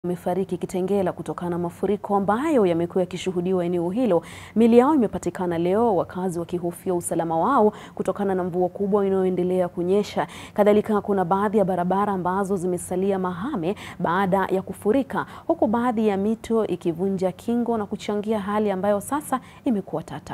wamefariki Kitengela kutokana na mafuriko ambayo yamekuwa yakishuhudiwa eneo hilo. Mili yao imepatikana leo, wakazi wakihofia usalama wao kutokana na mvua kubwa inayoendelea kunyesha. Kadhalika, kuna baadhi ya barabara ambazo zimesalia mahame baada ya kufurika, huku baadhi ya mito ikivunja kingo na kuchangia hali ambayo sasa imekuwa tata.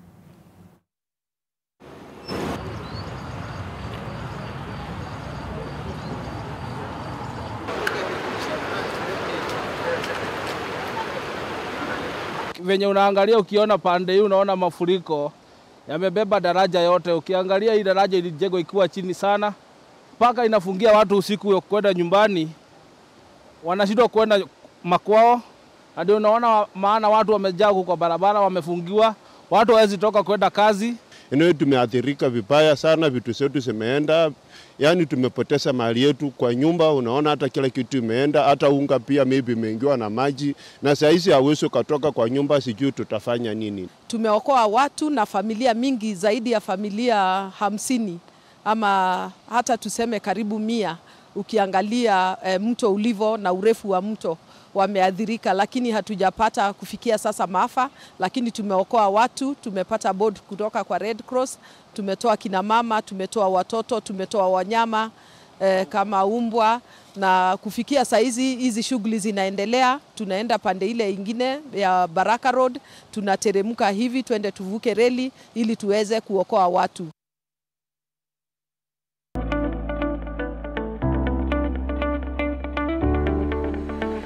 Venye unaangalia ukiona pande hii unaona mafuriko yamebeba daraja yote. Ukiangalia hii daraja ilijengwa ikiwa chini sana, mpaka inafungia watu usiku kwenda nyumbani, wanashindwa kwenda makwao. Ndio unaona maana watu wamejaa huko kwa barabara, wamefungiwa, watu hawezi toka kwenda kazi. Eneo tumeathirika vibaya sana, vitu zetu zimeenda, yaani tumepoteza mali yetu kwa nyumba. Unaona hata kila kitu imeenda, hata unga pia maybe imeingiwa na maji, na saa hizi hauwezi ukatoka kwa nyumba, sijui tutafanya nini. Tumeokoa watu na familia mingi, zaidi ya familia hamsini ama hata tuseme karibu mia, ukiangalia e, mto ulivo na urefu wa mto wameathirika, lakini hatujapata kufikia sasa maafa, lakini tumeokoa watu. Tumepata board kutoka kwa Red Cross, tumetoa kina mama, tumetoa watoto, tumetoa wanyama eh, kama umbwa, na kufikia saa hizi hizi shughuli zinaendelea. Tunaenda pande ile ingine ya Baraka Road, tunateremka hivi twende tuvuke reli ili tuweze kuokoa watu.